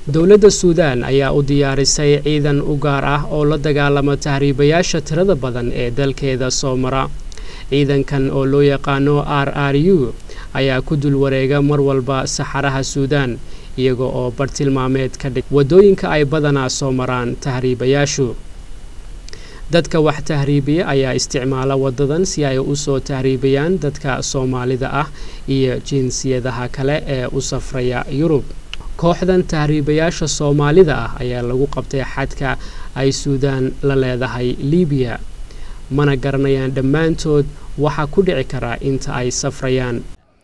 dowladda suudaan ayaa u diyaarisay ciidan u gaar ah oo la dagaalama tahriibayaasha tirada badan ee dalkeeda soo mara ciidankan oo loo yaqaano r r u ayaa ku dul wareega mar walba saxaraha suudaan iyaga oo bartilmaameed ka dhig waddooyinka ay badanaa soo maraan tahriibayaashu dadka wax tahriibiya ayaa isticmaala waddadan si ay u soo tahriibayaan dadka soomaalida ah iyo jinsiyadaha kale ee u safraya yurub kooxdan tahriibayaasha soomaalida ah ayaa lagu qabtay xadka ay suudaan la leedahay libiya mana garanayaan dhammaantood waxaa ku dhici karaa inta ay safrayaan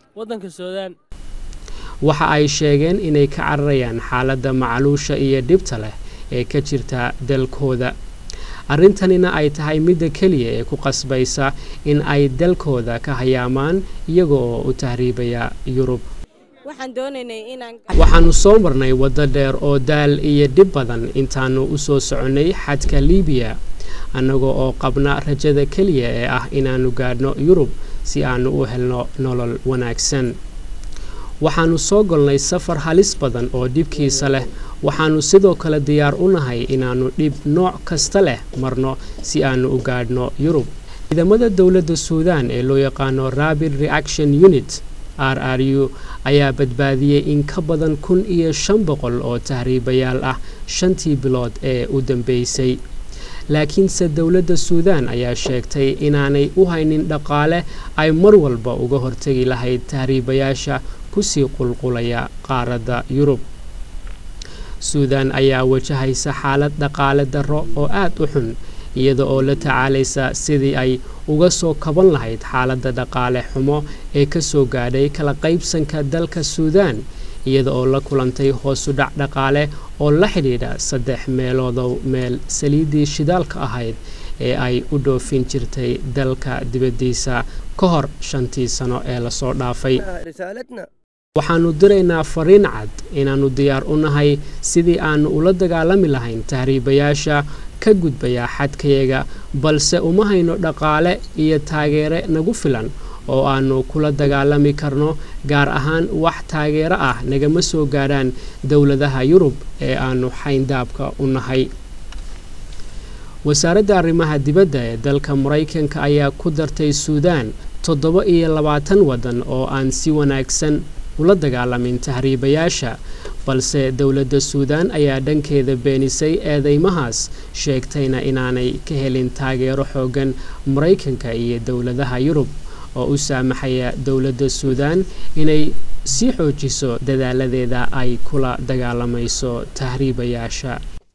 waxa ay sheegeen inay ka cararayaan xaaladda macluusha iyo dhibta leh ee ka jirta dalkooda arrintanina ay tahay midda keliya ee ku qasbaysa in ay dalkooda ka hayaamaan iyaga oo u tahriibaya yurub waxaannu soo marnay waddo dheer oo daal iyo dhib badan intaannu u soo soconnay xadka libiya annaga oo qabna rajada keliya ee ah inaannu gaadhno yurub si aannu u helno nolol wanaagsan waxaannu soo golnay safar halis badan oo dhibkiisa leh waxaannu sidoo kale diyaar u nahay inaannu dhib nooc kasta leh marno si aannu u gaadhno yurub ciidamada dowladda suudaan ee loo yaqaano rabid reaction unit r r u ayaa badbaadiyey in ka badan kun iyo shan boqol oo tahriibayaal ah shantii bilood ee u dambeysay laakiinse dowladda suudaan ayaa sheegtay inaanay u haynin dhaqaale ay mar walba uga hortegi lahayd tahriibayaasha kusii qulqulaya qaaradda yurub suudaan ayaa wajahaysa xaalad dhaqaale darro oo aad u xun iyada oo la tacaalaysa sidii ay uga soo kaban lahayd xaaladda dhaqaale xumo ee ka soo gaadhay kala qaybsanka dalka suudaan iyada oo la kulantay hoosudhac dhaqaale oo la xidhiidha saddex meeloodow meel saliiddii shidaalka ahayd ee ay u dhoofin jirtay dalka dibaddiisa ka hor shantii sano ee lasoo dhaafay waxaannu diraynaa fariin cad inaannu diyaar u nahay sidii aannu ula dagaalami lahayn tahriibayaasha ka gudbaya xadkayaga balse uma hayno dhaqaale iyo taageere nagu filan oo aannu kula dagaalami karno gaar ahaan wax taageero ah nagama soo gaadhaan dowladaha yurub ee aannu xayndaabka u nahay wasaaradda arrimaha dibadda ee dalka maraykanka ayaa ku dartay suudaan toddoba iyo labaatan waddan oo aan si wanaagsan ula dagaalamin tahriibayaasha balse dowladda suudaan ayaa dhankeeda beenisay eedeymahaas sheegtayna inaanay ka helin taageero xooggan maraykanka iyo dowladaha yurub oo u saamaxaya dowladda suudaan inay sii xoojiso dadaaladeeda ay kula dagaalamayso tahriibayaasha